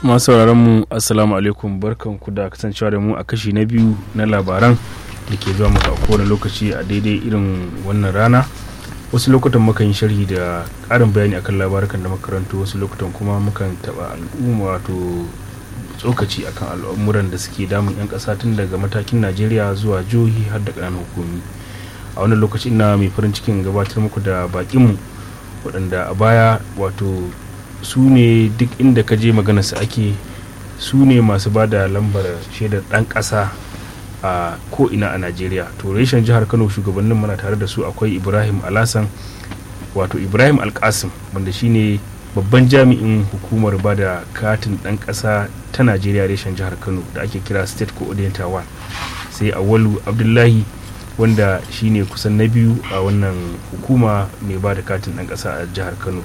masu sauraron mu assalamu alaikum barkan ku da kasancewa da mu a kashi na biyu na labaran da ke zuwa muku a kowane lokaci a daidai irin wannan rana wasu lokutan mukan yi sharhi da ƙarin bayani akan labarukan da makarantu wasu lokutan kuma mukan taɓa al'umma wato tsokaci akan al'amuran da suke damun 'yan ƙasa tun daga matakin najeriya zuwa jihohi har da ƙananan hukumi a wannan lokaci ina mai farin cikin gabatar muku da bakinmu waɗanda a baya wato su ne duk inda ka je maganarsa ake su ne masu ba da lambar shaidar ɗan ƙasa a ko'ina a najeriya to reshen jihar kano shugabannin mana tare da su akwai ibrahim alasan wato ibrahim alkasim wanda shine babban jami'in hukumar ba da katin ɗan ƙasa ta najeriya reshen jihar kano da ake kira state coordinator one sai awalu abdullahi wanda shine kusan na biyu a wannan hukuma mai ba da katin ɗan ƙasa a jihar kano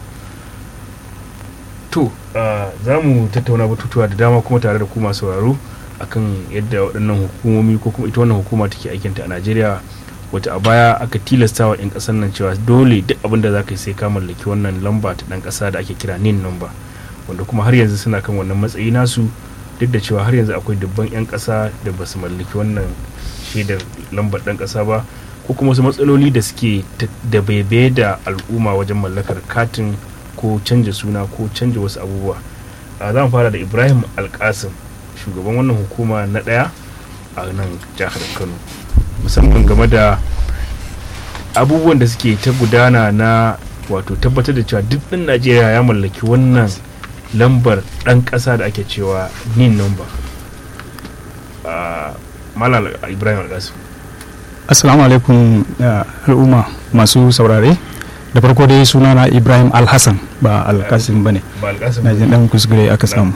to za mu tattauna batutuwa da dama kuma tare da kuma sauraro akan yadda waɗannan hukumomi ko kuma ita wannan hukuma take aikinta a najeriya wata a baya aka tilasta wa 'yan ƙasar nan cewa dole duk abin da za ka yi sai ka mallaki wannan lamba ta ɗan ƙasa da ake kira nin number wanda kuma har yanzu suna kan wannan matsayi nasu duk da cewa har yanzu akwai dubban 'yan ƙasa da ba su mallaki wannan shaidar lambar ɗan ƙasa ba ko kuma wasu matsaloli da suke da baibaye da al'umma wajen mallakar katin ko canja suna ko canja wasu abubuwa a zan fara da ibrahim alkasim shugaban wannan hukuma na ɗaya a nan jihar kano musamman game da abubuwan da suke ta gudana na wato tabbatar da cewa duk ɗin najeriya ya mallaki wannan lambar ɗan ƙasa da ake cewa nin number malam ibrahim alkasim assalamu alaikum al'umma masu saurare da farko dai suna na ibrahim alhassan ba alkasim ba ne na jin dan kuskure aka samu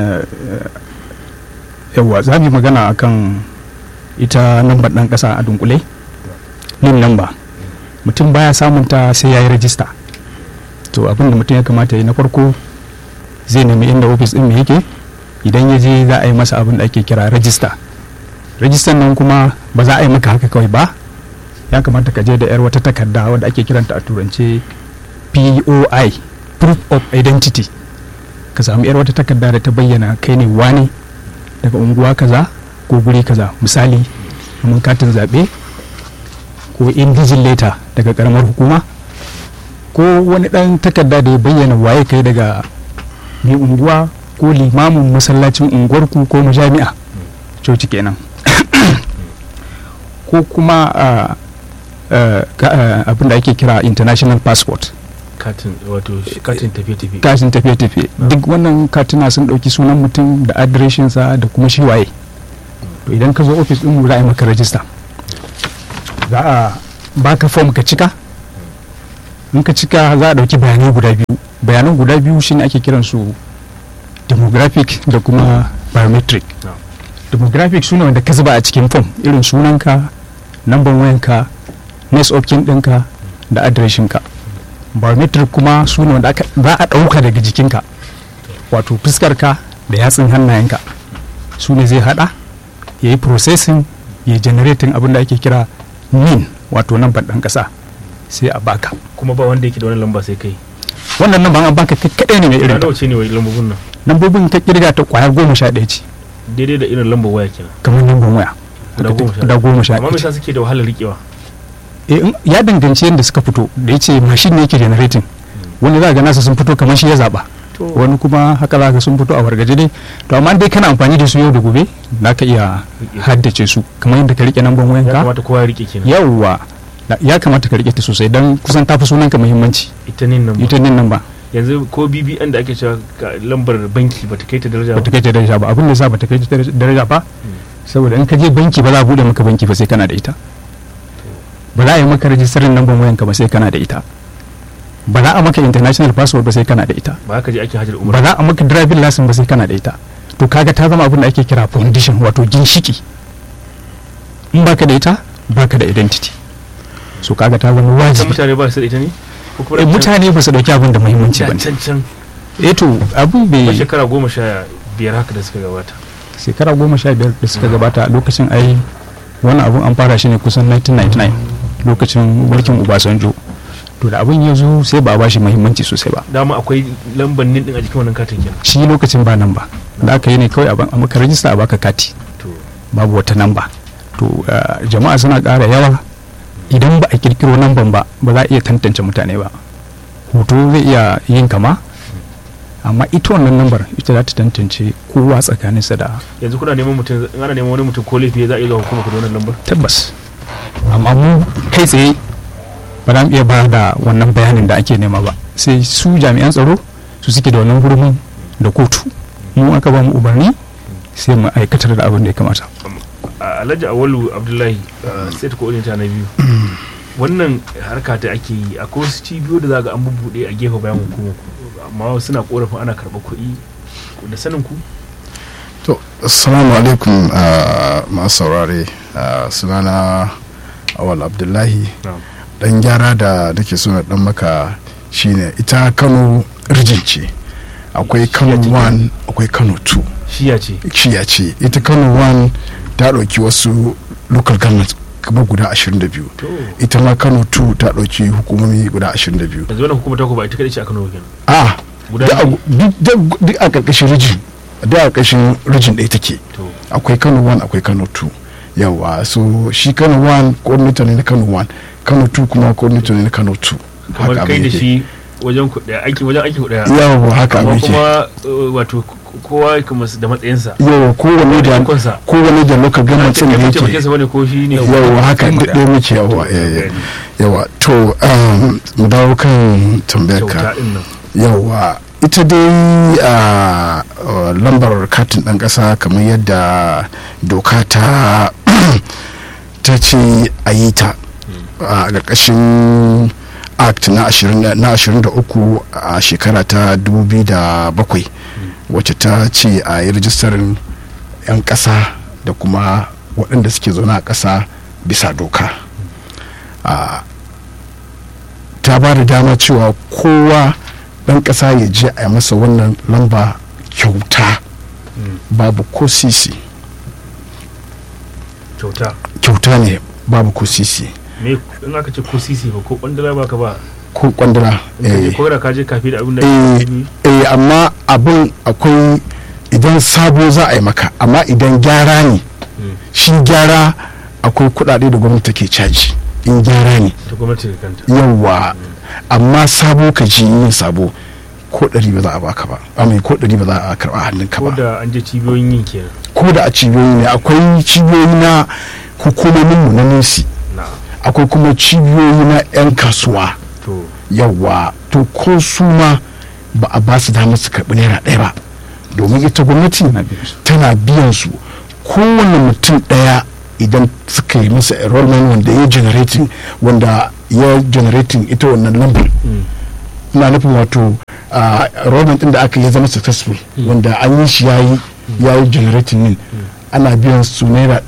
yawwa za mu magana akan ita lambar dan kasa a dunkule yin lamba mutum baya samun ta sai ya yi rajista to abin da mutum ya kamata yi na farko zai nemi inda ofis din yake idan ya je za a yi masa abin da ake kira rajista rajistan nan kuma ba za a yi maka haka kawai ba ya kamata ka je da 'yar wata takarda wadda ake kiranta a turance POI proof of identity ka samu 'yar wata takarda da ta bayyana kai ne wane daga unguwa kaza ko guri kaza misali mun katin zaɓe ko indijin leta daga karamar hukuma ko wani ɗan takarda da ya bayyana waye kai daga mai unguwa ko limamin masallacin unguwarku ko majami'a coci kenan ko kuma abin da ake kira international passport katin wato katin tafiye-tafiye katin tafiye-tafiye duk wannan katina sun ɗauki sunan mutum da adireshinsa da kuma shi waye to idan ka zo ofis ɗin za a yi maka rajista za a baka form ka cika in ka cika za a ɗauki bayanai guda biyu bayanan guda biyu shine ake kiransu demographic da kuma biometric demographic sune wanda ka zuba a cikin form irin sunanka namban wayanka next of kin ɗinka da adireshinka biometric kuma su ne wanda za a ɗauka daga jikinka wato fuskarka da yatsun hannayenka su ne zai hada ya yi processing ya generating abin da ake kira min wato namban ɗan ƙasa sai a baka kuma ba wanda yake da wani lamba sai kai wannan nan an baka kaɗai ne mai irin ta ce ne wai lambobin nan lambobin ka kirga ta kwaya goma sha ɗaya ce daidai da irin lambar waya kenan kamar lambar waya da goma sha amma me suke da wahalar rikewa ya danganci yadda suka fito da ya ce mashin ne yake generating wani za ga nasa sun fito kamar shi ya zaba wani kuma haka za ga sun fito a wargaje dai to amma dai kana amfani da su yau da gobe za ka iya haddace su kamar yadda ka rike namban wayan ya ka kamata kowa ya rike kenan yawwa ya kamata ka rike ta sosai dan kusan tafi sunan ka muhimmanci ita ne nan ita nin nan ba yanzu ko BBN da ake cewa lambar banki bata kai ta daraja bata kai ta daraja ba abin da yasa bata kai ta daraja ba saboda in ka je banki ba za a bude maka banki ba sai kana da ita ba za a yi maka rajistarin lambar wayanka ba sai kana da ita ba za a maka international password ba sai kana da ita ba haka je ake hajjar ba umar za a maka driving license ba sai kana da ita to kaga ta zama abin da ake kira foundation wato ginshiki in baka da ita baka da identity so kaga ta zama can wajibi mutane ba su da ita ne ko kuma Eh, mutane ba su dauki abin da muhimmanci ba can ne can can eh to abin ba bai shekara goma sha biyar haka da suka gabata shekara goma sha biyar da suka gabata a lokacin ai wannan abun an fara shi ne kusan 1999 lokacin mulkin obasanjo to da abin ya zo sai ba a bashi muhimmanci sosai ba dama akwai lambar nin din a jikin wannan katin kenan shi lokacin ba nan ba da aka yi ne kawai a ban- a maka rajista a baka kati to babu wata namba to uh, jama'a suna ƙara yawa idan ba a kirkiro namban ba ba za a iya tantance mutane ba hoto zai iya yin kama amma ita wannan nambar ita za ta tantance kowa tsakaninsa da yanzu kuna neman mutum in ana neman wani mutum ko laifi za a iya zuwa hukuma ku da wannan lambar tabbas amma mu kai tsaye ba za mu iya ba da wannan bayanin da ake nema ba sai su jami'an tsaro su suke da wannan hurumin da kotu mu aka ba mu umarni sai mu aikatar da abin da ya kamata a alhaji awalu abdullahi uh, state coordinator na biyu wannan harka ta ake yi akwai wasu cibiyo da za ga an bubbuɗe a gefe bayan hukumar ku amma suna korafin ana karɓar kuɗi da sanin ku To, assalamu alaikum uh, masu saurare uh, sunana awal abdullahi Na'am. dan gyara da nake so na dan maka shine ita kano rijin ce akwai kano Shiya ce 1 akwai kano 2 shiya ce shiya ce ita kano 1 ta ɗauki wasu local government kamar guda 22 to ita ma kano 2 ta ɗauki hukumomi guda 22 yanzu wannan hukumar ta ku ba ita kadai ce a Kano kenan a Guda da a- biyu. duk duk- duk a ƙarƙashin rijin da a ƙarƙashin rijin ɗaya take to akwai kano 1 akwai kano 2 yawa so shi kano 1 coordinator ne na kano 1 kano 2 kuma coordinator ne na kano 2 kamar Haka kai abin da yake. shi wajen ku daya aiki wajen aiki ku daya yawa haka amma abin yake kuma uh, wato k- kowa kuma da matsayinsa yawa kowane da ikonsa. kowane da local government ce ɗin da kai yake taimakinsa bane ko shi ne yawa haka Kai mu duk ɗaya muke yawa To, eh, eh. gani. yawa to um, mu dawo kan tambayar kyauta ka din nan yawa ita dai a uh, lambar katin ɗan ƙasa kamar yadda doka ta ta ce a yi ta a ƙarƙashin act na 20 na 23 a shekara ta 2007 wacce ta ce a yi rijistarin 'yan ƙasa da kuma waɗanda suke zaune a ƙasa bisa doka a ta ba da dama cewa kowa ɗan ƙasa ya je a yi masa wannan lamba kyauta babu ko sisi kyauta kyauta ne babu ko sisi me in aka ce ko sisi ba ko kwandala ba ka ba ko kwandara in ka je eh, ko da ka je kafi da abin da eh, ake yi eh, amma abin akwai idan sabo za a yi maka amma idan gyara ne Mm. shi gyara akwai kuɗaɗe da gwamnati take caji in gyara ne ta gwamnati da kanta yawa amma sabo ka ji yin sabo ko ɗari ba za a baka ba amma ko ɗari ba za a karɓa a hannunka ko ba da an je cibiyoyin yin kenan ko da a cibiyoyi ne akwai cibiyoyi na hukumominmu na nesi na akwai kuma cibiyoyi na 'yan kasuwa to yawa to ko su ma ba a ba su damar su karɓi naira ɗaya ba domin ita gwamnati tana biyan su kowane mutum ɗaya idan suka yi masa enrollment wanda ya generating wanda ya generating ita wannan lambar mm. ina nufin wato ah, enrollment ɗin da aka yi ya zama successful wanda an yi shi yayi yayi generating din ana biyan su naira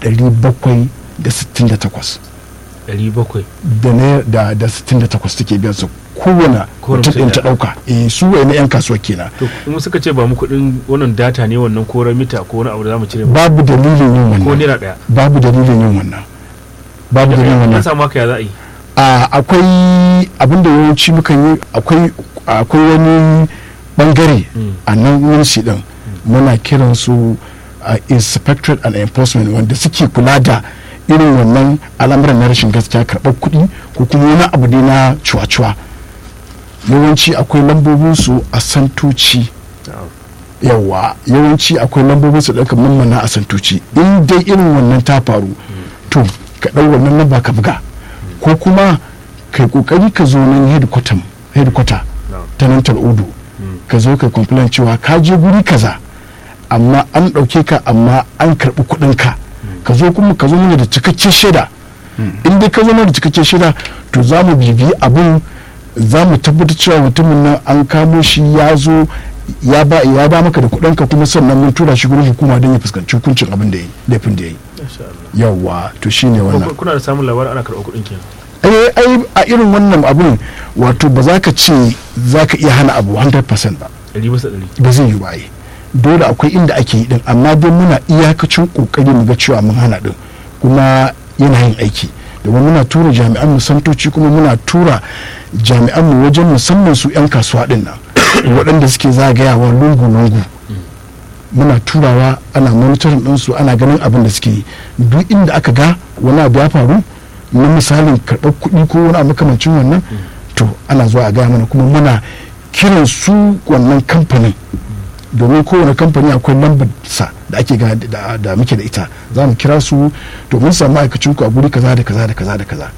768 ɗari bakwai da naira da da 68 take biyan su kowane Kowane mutum mutum ɗin ta ɗaya. ɗauka eh su wai na 'yan kasuwa kenan to in suka ce ba mu kuɗin wannan data ne wannan ko ramita ko wani abu da za mu cire ba babu dalilin yin ko wannan naira ɗaya babu dalilin yin wannan babu dalilin an wannan samu haka ya za a yi a akwai abin da yawanci mukan yi akwai akwai wani bangare Mm. a nan minsi din muna kiran su a inspectorate and enforcement wanda suke kula da irin wannan al'amuran na rashin gaskiya karɓar kuɗi ko kuma wani abu ne na cuwa-cuwa yawanci akwai lambobin su a santoci yawa yawanci akwai lambobin su ɗaukar mammana a santoci in dai irin wannan ta faru to ka ɗau wannan lamba ka buga ko kuma kai kokari ka zo nan headquarter headquarter Na'am. ta nan tal'udu ka zo ka complain cewa ka je guri kaza amma an ɗauke ka amma an karɓi kuɗin ka ka zo kuma ka zo mana da cikakken shaida in dai ka zo mana da cikakken shaida to za mu bibiyi abin za mu tabbatar cewa mutumin nan an kamo shi ya zo ya ba ya ba maka da kuɗin ka kuma sannan mun tura shi gurin hukuma don ya fuskanci hukuncin abin da ya yi laifin da ya yi Masha Allah. yawwa to shine wannan Ko kuna da samun labarin ana karɓar kuɗin kenan ai ai a irin wannan abun wato ba za ka ce za ka iya hana abu 100% ba ɗari bisa ɗari ba zai yi ba ai dole akwai inda ake yi din amma dai muna iyakacin kokari mu ga cewa mun hana din kuma yana yin aiki domin muna tura jami'an mu santoci kuma muna tura jami'an mu wajen musamman su 'yan kasuwa din nan waɗanda suke zagayawa lungu-lungu muna turawa ana monitorin ɗinsu ana ganin abin da suke yi duk inda aka ga wani abu ya faru na misalin karɓar kuɗi ko wani abu makamancin wannan to ana zuwa a gaya mana kuma muna kiran su wannan kamfanin domin kowane kamfani akwai lambar sa da ake ga da, da muke da ita za mu kira su domin samu ma'aikacin ku a guri kaza da kaza da kaza da kaza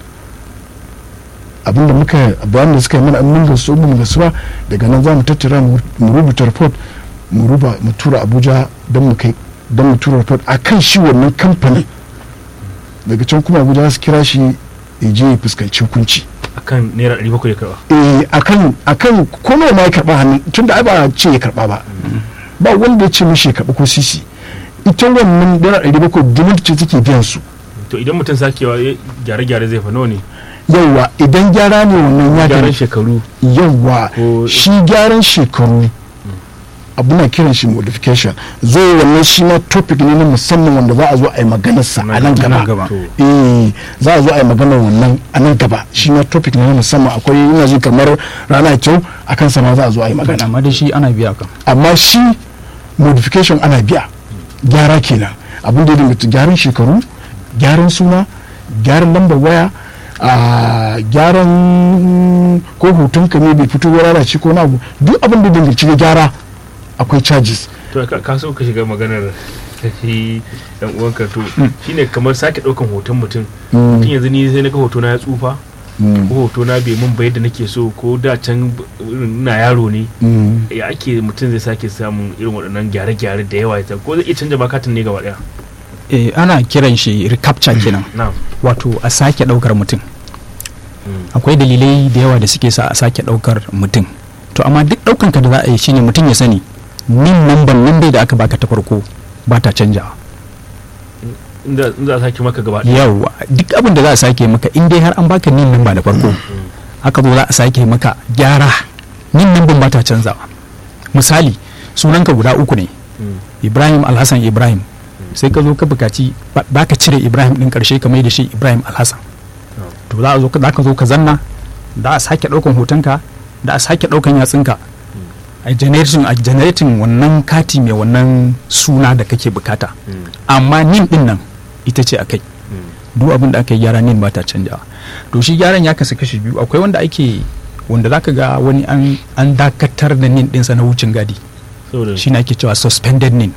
abinda muka bayan da suka yi mana mun gasu mun gasu ba daga nan za mu tattara mu rubuta report mu ruba mu tura abuja don mu kai don mu tura report akan shi wannan kamfanin daga can kuma abuja za su kira shi ya je ya fuskanci hukunci akan naira ɗari bakwai ya karɓa eh akan akan ko nawa ma ya karba hannu tunda ai ba ce ya karba ba ba wanda ya ce mishi ya karba ko sisi ita wannan naira ɗari bakwai gwamnati ce take biyan su to idan mutum sakewa ya gyare-gyare zai fa nawa ne yawwa idan gyara ne wannan ya gyaran gani shekaru yawwa Ko- shi gyaran shekaru abu na kiran shi modification zai wannan shi ma topic ne na musamman wanda za a zo a yi maganarsa a nan nan gaba gaba. To, eh za a zo a yi maganar wannan a nan gaba shi ma topic ne na musamman akwai ina ji kamar rana kyau a kansa ma za a zo a yi magana amma da shi ana biya kan amma shi modification ana biya gyara kenan abin da ya dinga gyaran shekaru gyaran suna gyaran lambar waya a gyaran ko hoton ka ne bai fito ya lalace ko na abu duk abin da ya danganci da gyara akwai charges to ka ka so ka shiga maganar shi dan uwanka to shine kamar sake ɗaukan hoton mutum Mm. mutum yanzu ni sai na ga hoto na ya tsufa Mm. ko hoto na bai mun ba yadda nake so ko da can irin ina yaro ne Mm. ya ake mutum zai sake samun irin waɗannan gyare-gyare da yawa ya ko zai iya canja makatin ne gaba ɗaya eh ana kiran shi recapture kenan na wato a sake daukar mutum akwai dalilai da yawa da suke sa a sake daukar mutum to amma duk daukan ka da za a yi shine mutum ya sani nin namban nan dai da aka baka ta farko ba ta canjawa inda in za a sake maka gaba ɗaya yawa duk abin da za a sake maka in dai har an baka nin namba da farko haka zo za a sake maka gyara nin namban ba ta canzawa misali sunanka guda uku ne Mm. ibrahim alhassan ibrahim sai ka zo ka bukaci ba ba ka cire ibrahim din karshe ka mai da shi ibrahim alhassan Oh. to za a zo ka za ka zo ka zanna da a sake daukan hotonka da a sake daukan yatsunka a generating a generating wannan kati mai wannan suna da kake bukata Mm. amma nin din nan ita ce akai Mm. duk abin da aka yi gyara nin ba ta canjawa to shi gyaran ya kasu kashi biyu akwai wanda ake wanda zaka ga wani an an dakatar da nin dinsa na wucin gadi saboda shi ne ake cewa suspended nin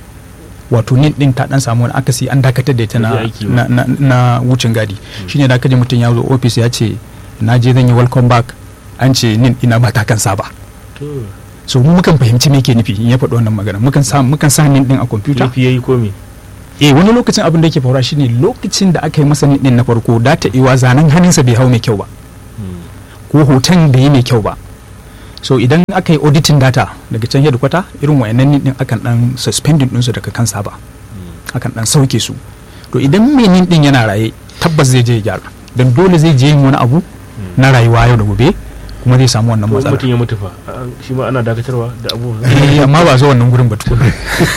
wato nin din ta dan samu wani akasi an dakatar da ita Ba na, zai aiki ba. na, na, na wucin gadi shine da kaji mutum ya zo ofis ya ce na je zan yi welcome back an ce nin ina ba ta kansa ba to so mu mukan fahimci me yake nufi in ya faɗi wannan magana mukan sa mukan sa nin din a kwamfuta laifi yayi ko me eh wani lokacin abin da yake faruwa shine lokacin da aka yi masa nin din na farko da ta iwa zanen hannunsa bai hau mai kyau ba Mm. ko hoton bai yi mai kyau ba so idan aka yi auditing data daga can headquarter irin wayannan nin din akan dan suspending ɗinsu daga kansa ba akan dan sauke su to idan mai nin din yana raye tabbas zai je ya gyara dan dole zai je yin wani abu na rayuwa yau da gobe kuma zai samu wannan ko matsala mutum ya mutu fa a- shi ma ana dakatarwa da abubuwa Eh, amma ba zo wannan gurin ba tukuna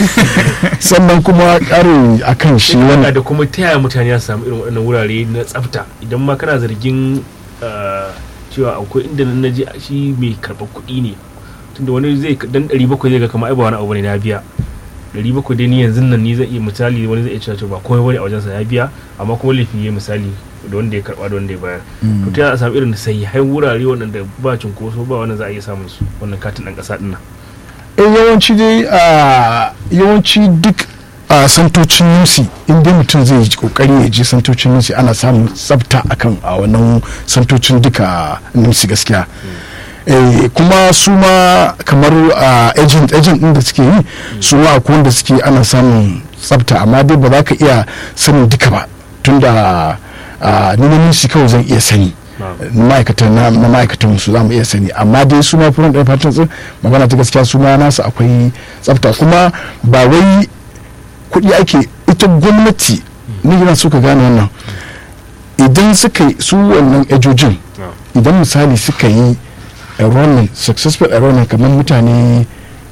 sannan kuma karin akan shi yana wannan da kuma ta yaya mutane ya samu irin waɗannan wurare na tsafta idan ma kana zargin ah, cewa akwai inda na je shi mai karɓar kuɗi ne tunda wani zai dan ɗari bakwai zai ga kamar ai ba wani abu ne na biya ɗari bakwai dai ni yanzu nan ni zai iya misali wani zai iya cewa to ba komai bane a wajensa ya biya amma kuma laifi ya misali da wanda ya karɓa da wanda ya bayar to ta yaya a samu irin sai wurare waɗanda ba cunkoso ba wanda za a iya samun su wannan katin ɗan ƙasa ɗin nan eh yawanci dai a yawanci duk a santocin nusi in dai mutum zai yi kokari ya je santocin nusi ana samun tsafta akan a wannan santocin duka nusi gaskiya eh, kuma su ma kamar a agent agent din da suke yi su ma akwai wanda suke ana samun tsafta amma dai ba za ka iya sanin duka ba tunda a ni na nusi kawai zan iya sani ma'aikatan na na ma'aikatan su za mu iya sani amma dai su ma furan ɗaya fatan tsin magana ta gaskiya su ma nasu akwai tsafta kuma ba wai kuɗi ake ita gwamnati ni yana so ka gane wannan idan suka yi su wannan ejojin idan misali suka yi enrollment successful enrollment kamar mutane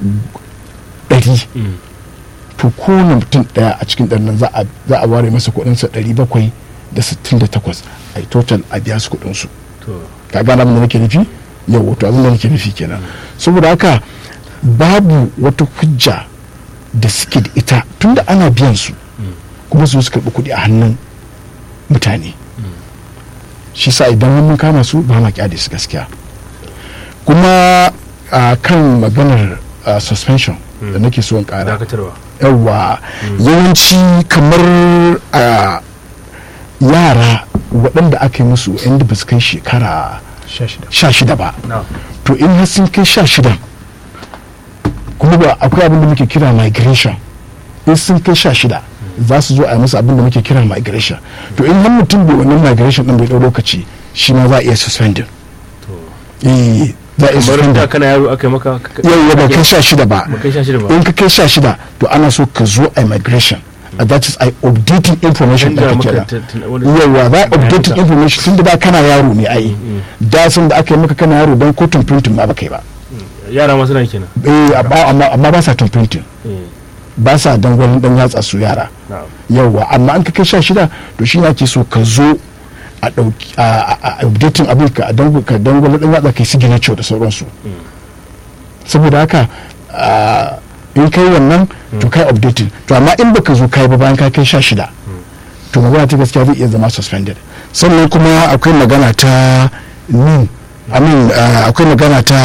ɗari to kowane mutum ɗaya a cikin ɗan nan za a za a ware masa kuɗinsa ɗari bakwai da sittin da takwas a yi total a biya su kuɗinsu to ka gane abin da nake nufi yau wato abin da nake nufi kenan saboda haka babu wata hujja da suke da ita tunda ana biyan su kuma su zo su karɓi kuɗi a hannun mutane shi sa idan mun kama su ba ma kyale su gaskiya kuma a kan maganar ah, suspension da nake so in kara dakatarwa yawa yawanci kamar a yara waɗanda aka yi musu inda ba su kai shekara sha shida sha shida ba na to in har sun kai sha shidan kuma ba akwai abin da muke kira migration in sun kai sha shida za su zo a yi musu abin da muke kira migration to in har mutum bai wannan migration din bai ɗau lokaci shi ma za a iya suspending eh za a iya kamar da suspending kana yaro aka yi maka yau ba kai sha shida ba ba kai sha shida ba in ka kai sha shida to ana so ka zo a migration and that is a updating information da Canza kake maka kira ta- ta- wani- yawa za a bayananka. updating information tun da da kana yaro ne ai da sun da aka yi maka kana yaro don kotun printing ma baka yi ba yara ma suna yi kenan eh amma amma- amma ba sa tun printing Eh, ba sa dangwalin dan yatsa su yara na'am yawa amma an ka kai sha shida to shi ne ake so ka zo a ɗauki a a- a updating abin ka a dangu- ka dangwalin dan yatsa kai signature da sauransu saboda haka ah, in kai wannan to kai updating to amma in baka zo kai ba bayan ka kai sha shida to magana ta gaskiya zai iya zama suspended sannan kuma akwai magana ta nin amin akwai magana ta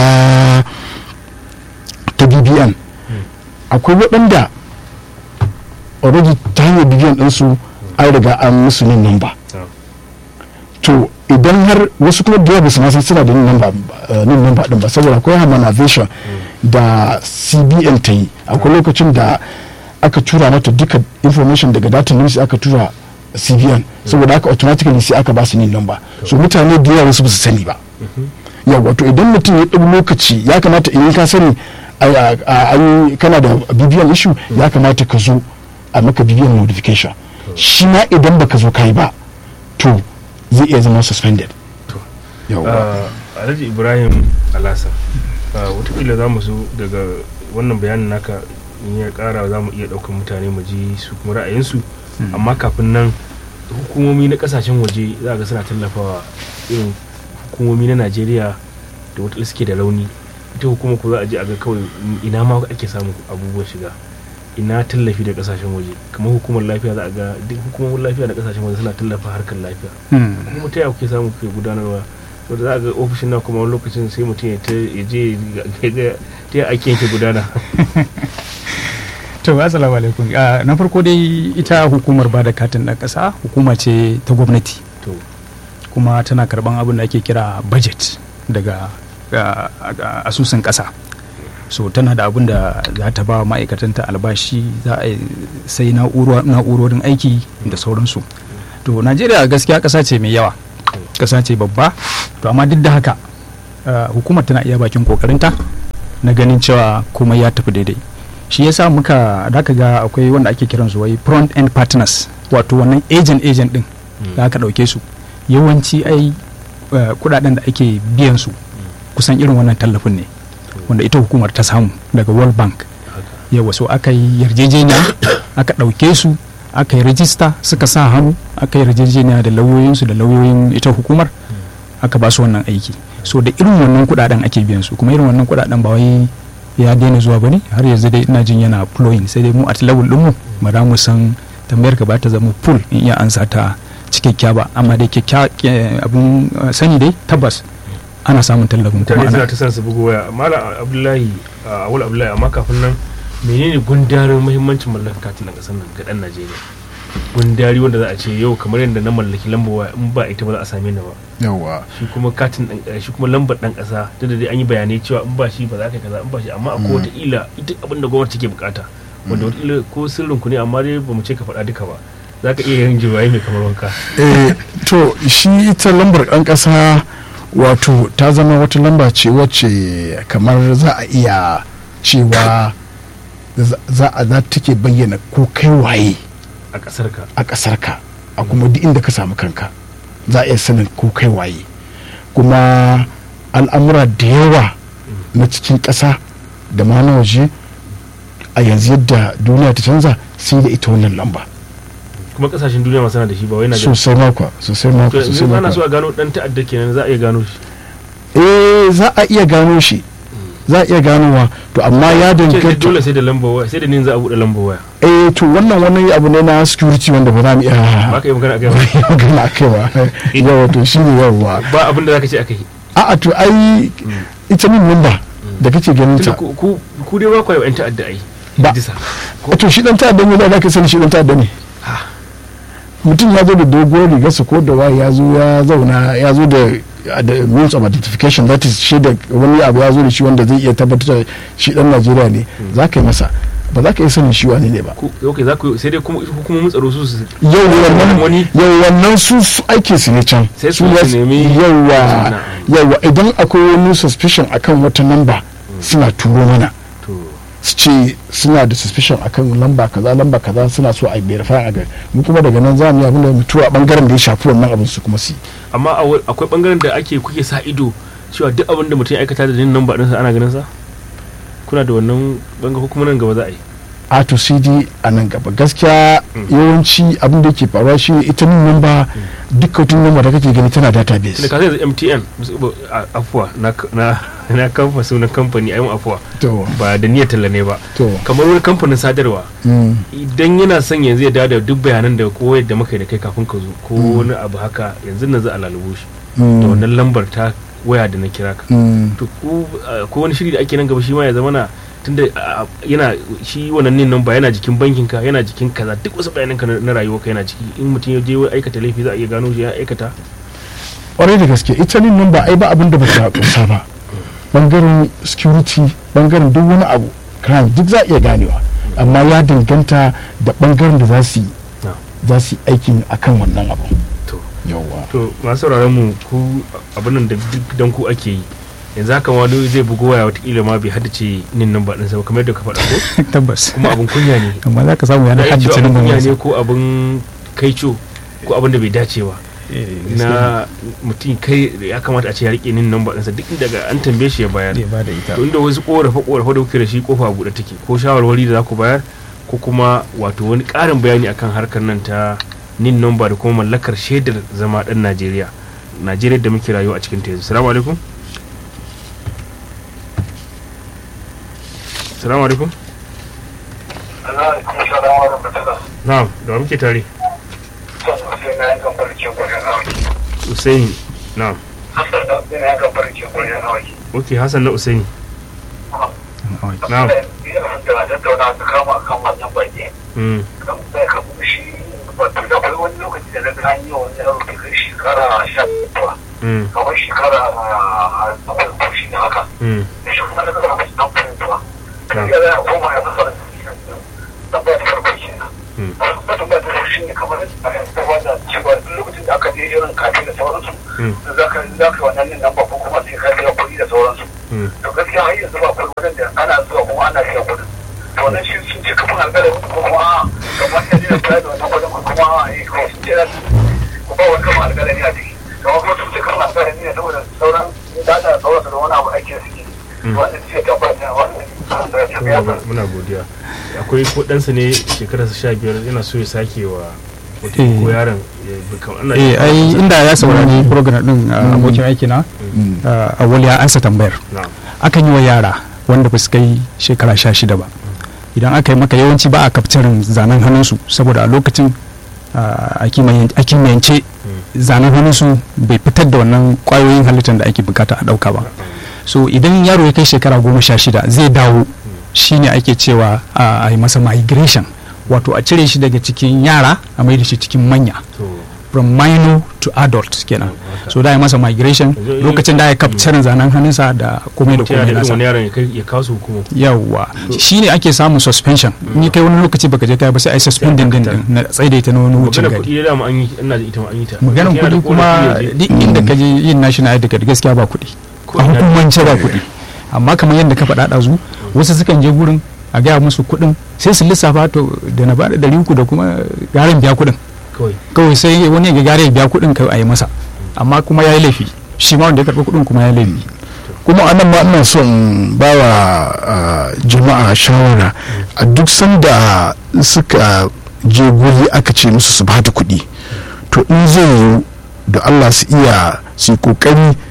ta bbn akwai waɗanda already ta hanyar bbn ɗinsu an riga an musu nin namba na'am. to idan har wasu kuma da yawa ba su ma san suna da nin namba eh, nin namba din ba saboda akwai harmonization da cbn ta yi akwai lokacin da aka tura mata duka information daga data news aka tura cbn saboda haka automatically sai aka ba su nin namba so mutane da yawa wasu ba su sani ba yawa to idan mutum ya ɗau lokaci ya kamata in ka sani a- a- a- an yi- kana da bbn issue ya kamata ka zo a maka bbn modification shi ma idan baka zo kai ba to zai iya zama suspended To. yawa Ah, alhaji ibrahim alasa ah, watakila za mu so daga wannan bayanin naka in ya kara za mu iya ɗaukar mutane mu ji su kuma ra'ayinsu amma kafin nan hukumomi na kasashen waje za ga suna tallafawa irin hukumomi na najeriya da wata suke da rauni ita hukuma ko za a je a ga kawai ina ma ake samun abubuwan shiga ina tallafi da kasashen waje kamar hukumar lafiya za a ga duk hukumomin lafiya da kasashen waje suna tallafa harkar lafiya kuma ta yaya kuke samu kuke gudanarwa wanda za a ga ofishin na kuma wani lokacin sai mutum ya ta ya je ya ga ta yaya ake yake gudana to assalamu alaikum Ah, na farko dai ita hukumar bada katin ɗan ƙasa hukuma ce ta gwamnati to kuma tana karban abin da ake kira budget daga ah, ah, asusun ƙasa so tana da abin da za ta ba ma'aikatanta albashi za a yi sai na'uro- na'urorin aiki da sauransu to najeriya gaskiya ƙasa ce mai yawa ƙasa ce babba to amma duk da haka ah, hukumar tana iya bakin kokarinta na ganin cewa kuma ya tafi daidai shi yasa muka da ka ga akwai wanda ake kiran su wai front end partners wato wannan agent agent din da aka dauke su yawanci ai eh, kudaden da ake biyan su kusan irin wannan tallafin ne wanda ita hukumar ta samu daga world bank yawa so aka yi yarjejeniya aka dauke su aka yi rajista suka sa hannu aka yi yarjejeniya da lauyoyinsu da lauyoyin ita hukumar aka ba su wannan aiki so da irin wannan kudaden ake biyan su kuma irin wannan kudaden ba wai ya daina zuwa bane har yanzu dai ina jin yana flowing sai dai mu at level din mu ba za mu san tambayar ka ba ta zama full in iya ansa ta cikakkiya ba amma dai kyakkya abun uh, sani dai tabbas ana samun tallafin kuma mutane suna ana ta san su bugu waya malam abdullahi a awul abdullahi amma kafin nan menene gundarin muhimmancin mallakar katin na kasar nan ga dan najeriya gundari wanda za a ce yau kamar yadda na mallaki lambar waya in ba ita ba za a same ni ba yawa shi kuma katin ɗan- eh, shi kuma lambar dan kasa da dai an yi bayanai cewa in ba shi ba za ka yi kaza in ba shi amma akwai wata ila ita abin da gwamnati take bukata wanda wata ila ko sirrin ku ne amma dai ba mu ce ka faɗa duka ba za ka iya yin jiwaye mai kamar wanka eh, to shi ita lambar ɗan ƙasa wato ta zama wata lamba ce wacce kamar za a iya cewa za- za a za take bayyana ko kai waye a ƙasar ka a ƙasarka a kuma duk inda ka samu kanka za a iya sanin ko kai waye kuma al'amura da yawa na cikin ƙasa da ma na waje a yanzu yadda duniya ta canza sai da ita wannan lamba kuma kasashen duniya masu na da shi ba wai na sosai makwa sosai to makwa sosai yanzu ana so makwa a gano dan ta'adda kenan za a iya gano shi eh za a iya gano shi za a iya ganowa to amma ya ce danganta dole sai da lambar waya sai da nin za a buɗe lambar waya eh to wannan wani abu ne na security wanda ba za mu iya ba ka yi magana a gaba magana a kai ba yawa to shi ne yawa ba abin da za ka ce a kai a'a to ai ita min number da kake ganin tunda ta ku ku- ku dai ba ku yi wa 'yan ta'adda ai Ba. Idisa. to shi dan ta'adda ne da ka sani shi dan ta'adda ne mutum ya zo da doguwar rigarsa ko da waye ya zo ya zauna ya zo da da means of identification that is shi da wani abu ya zo da shi wanda zai iya tabbatar da shi dan Najeriya ne za ka yi masa ba za ka yi sanin shi wani ne ba ku ok za ku sai dai kuma hukumomin tsaro su su yau wannan wani yau wannan su su aike su ne can Sai su ya- su nemi- yawa Na'am. yawa idan akwai wani suspicion akan wata namba suna turo mana to su ce suna da suspicion akan lamba kaza lamba kaza suna so a verify a gari mu kuma daga nan za mu yi abin da mutuwa a bangaren da ya shafi wannan abin su kuma su yi. amma a wa- akwai bangaren da ake kuke sa ido cewa duk abin da mutum ya aikata da nin namba ɗinsa ana ganin sa kuna da wannan bangaren ko kuma nan gaba za a yi a to sai dai a nan gaba gaskiya yawanci abin da yake faruwa shi ne ita min namba duk wata namba da kake gani tana tunda database ka sai yanzu MTN musu- a- afuwa na na na kamfa sunan kamfani ayi afuwa to ba da niyyar talla ne ba to kamar wani kamfanin sadarwa mm, idan yana son yanzu ya dawo da duk bayanan da ko yadda muka yi da kai kafin ka zo ko wani abu haka yanzu nan za a lalubo shi mm, da wannan lambar ta waya da na kira ka mm, to ko uh, ko wani shiri da ake nan gaba shi ma ya zama na tunda uh, yana shi wannan nin namba yana jikin bankin ka yana jikin kaza duk wasu bayanan ka na na rayuwa ka yana ciki in mutum ya je wai aikata laifi za a iya gano shi ya aikata kwarai da gaske ita min namba ai ba abin da ba ta kusa ba bangaren security bangaren duk wani abu crime duk za a iya ganewa amma ya danganta da bangaren da za su yi Na. za su yi aikin akan wannan abu to yawwa to masu sauraron mu ku abin nan da duk dan ku ake yi yanzu haka wani zai bugo waya watakila ma bai haddace nin namba ɗinsa ba kamar yadda ka faɗa ko tabbas kuma abin kunya ne amma za ka samu yana da ya ce haddace abin nan kunya wani ne ko abin kaico ko abin da bai dace ba na mutum kai ya kamata a ce ya rike nin namba ɗinsa duk inda ga an tambaye shi ya bayar ba da ita to inda wasu korafe korafe da kuke da shi kofa buɗe take ko shawarwari da za ku bayar ko kuma wato wani ƙarin bayani akan harkar nan ta nin namba da kuma mallakar shaidar zama ɗan najeriya najeriya da muke rayuwa a cikin ta yanzu salamu alaikum salamu alaikum na'am da wa muke tare usaini na'am ok hassan na usaini na'am mm. mm. kamar shekara a farko shi ne haka mm. da shi kuma daga zama dan fahimtuwa kan iya zai koma ya fasa tambaya ta farko ke Mm. nan ba tambaya ta farko shi ne kamar a yanzu wanda cewa duk lokacin da aka je irin kafin da sauransu Mm. za ka za ka wannan nin namba ko kuma sai ka biya kuɗi da sauransu Mm. to gaskiya har yanzu ba kuɗi wajen da ana zuwa kuma ana biya kuɗin to wannan shi sun ce kafin alƙalami ko kuma a kamar yanzu da kula da wannan kuɗin ko kuma a yi ko sun ce za su ko ba wani kama alƙalami a ciki kamar kuma sun ce kama alƙalami ne saboda sauran data da sauransu da wani abu ake da suke wannan ce tabbata wannan da ya muna go- muna godiya akwai ko ɗansa ne shekararsa sha biyar yana so ya sake wa wata Eh. ko yaron ya bi kam- ana eh ai inda ya saurari program din a abokin aiki na a wali ya ansa tambayar na'am akan yi wa yara wanda ba su kai shekara sha shida ba idan aka yi maka yawanci ba a kaftarin zanen hannunsu saboda a lokacin a kimayen- a kimiyyance zanen hannunsu bai fitar da wannan kwayoyin halittar da ake bukata a dauka ba so idan yaro ya kai shekara goma sha shida zai dawo shine ake cewa a a yi masa migration wato a cire shi daga cikin yara a mai da shi cikin manya to from minor to adult kenan so da ya masa migration Yanzu in- lokacin da ya capture zanen hannunsa da komai da mutum yana komai da irin nasa wani yaron ya kai ya kawo su hukuma yawwa shine ake samun suspension in ya kai wani lokaci baka je kai ba sai ai suspending din din na tsaidaita na wani wucin magana gari kuɗi da dama an yi ina da ita ma an yi ta maganar Mutum yana da kuɗi kuma ƙorafi ya je. duk inda ka je yin national id card gaskiya ba kuɗi Ko a ina- hukumance ba kuɗi amma kamar yadda ka faɗa ɗazu wasu sukan je gurin a gaya musu kuɗin sai su lissafa to da na bada ɗari uku da kuma garin biya kuɗin kawai kawai sai wani ya gare ya biya kuɗin kai a yi masa amma kuma ya yi laifi shi ma wanda ya karɓi kuɗin kuma ya yi laifi kuma anan ma ina son ba wa ah, jama'a shawara a duk sanda suka je guri aka ce musu su bada kuɗi to in zai yiwu da allah su iya su yi kokari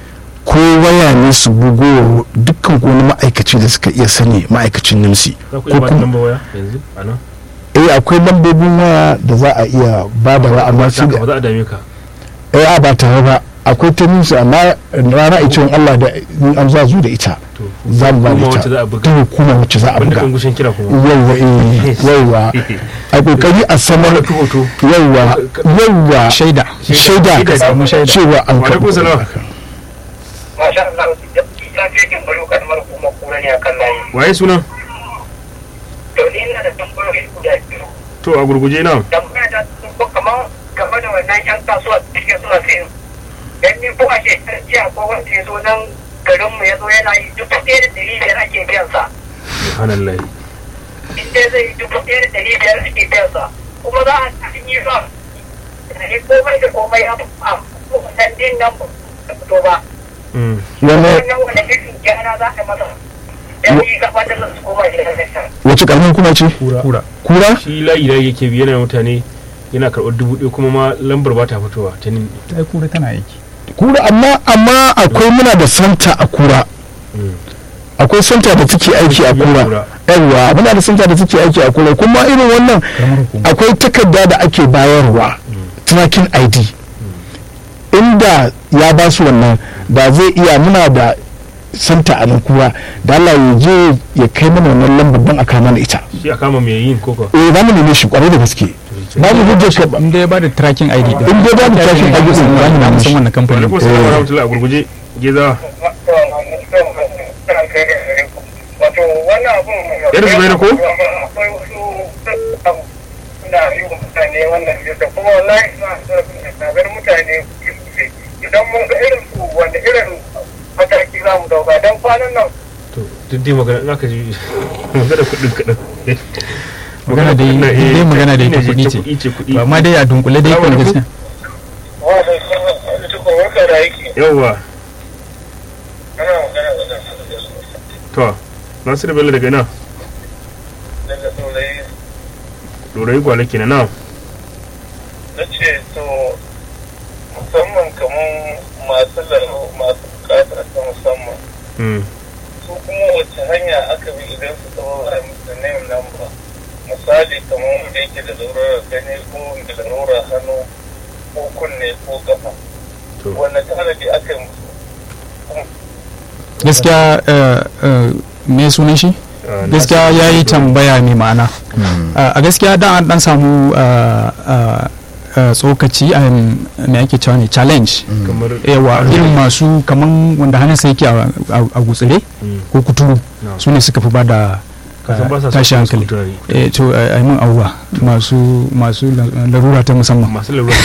ko waya ne su bugo wa dukkan wani ma'aikaci da suka iya sani ma'aikacin nimsi za ku iya ba da lamba waya yanzu a nan eh akwai lambobin waya da za a iya ba da wa amma shi ba za a dame ka eh a ba tare ba akwai ta nimsi amma rana ita in Allah da in an za zu da ita to za mu ba da kuma ita wacce za a buga ta hukuma wacce za a banda buga kan gushin kira kuma yawwa eh yawwa a kokari a sanar wani hoto yawwa yawwa shaida shaida Shaida, samu shaida. cewa an Wa alaikum salam. masha Allah ita ce kin bari kalmar kuma kura ne akan layi waye sunan to ni ina da tambayoyi guda biyu to a gurguje na tambaya ta sun ko kamar game da wannan yan kasuwa cikin suna sayin dan ni ko a shekarar jiya ko wanda ya zo nan garin mu ya zo yana yi dubu ɗaya da ɗari biyar ake biyan sa subhanallah in dai zai yi dubu ɗaya da ɗari biyar ake biyan sa kuma za a cikin yi ba ne komai da komai a a wannan din nan ba fito ba Mm. wani wannan wani irin gyara za a yi masa dan yi gaba da su koma da ya wace karamin kuma ce kura kura shi layi da yake bi yana mutane yana karɓar dubu ɗaya kuma ma lambar ba ta fitowa ta nin ta kura tana aiki kura amma amma akwai muna da santa a kura akwai santa da take aiki a kura yawwa muna da santa da take aiki a kura kuma irin wannan karamar hukuma akwai takarda da ake bayarwa tracking id inda ya ba su wannan da zai iya muna da santa a nan kura da Allah ya je ya kai mana wannan lambar don a kama mana ita shi a kama mai yin koko eh za mu neme shi kwarai da gaske ba mu hujjar ka in dai ya bada tracking ID din In dai ya bada tracking ID din, za mu za mu san shi. wannan kamfanin alaikum salam wa rahmatullahi a gurguje gezawa wato wannan abun Yar Zubairu ko? akwai wasu na yi wa mutane wannan yadda kuma wallahi suna tsagar mutane sosai idan mun ga irin su wanda irin mataki za mu dauka don kwanan nan to duk dai magana in aka ji magana kuɗin kaɗan magana dai kuɗin na, eh, dai magana dai ta ce kuɗi ce kuɗi ce kuɗi ba ma dai a dunkule dai kan gaskiya wanda sun tukun waka da yake yawwa ana magana da nan to nasiru bello daga nan daga saurayi dorayi gwale kenan na na ce to musamman kamar masu lalo masu bukata ta musamman Mm. su kuma wacce hanya aka bi idan su zama a musu name number misali kamar wanda yake da larurar gani ko da larurar hannu ko kunne ko kafa to wanda tanadi aka yi musu gaskiya eh, eh, me sunan shi ah, gaskiya Nasiru ya yi Bello. tambaya mai ma'ana Uh, a gaskiya da an dan samu uh, uh, uh, tsokaci a me ake cewa ne challenge kamar yawa irin masu kaman wanda hannunsa yake a- a a gutsire Mm. ko kuturu No. su ne suka fi ba da kasan ba sa tashi son hankali turare. eh to a mun abuwa masu masu la- larura ta musamman masu lalura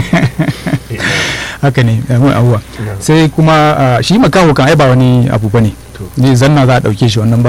haka ne a mun abuwa No. sai kuma uh, shi makaho kan ai ba wani abu bane To. ne zanna za a dauke shi wannan ba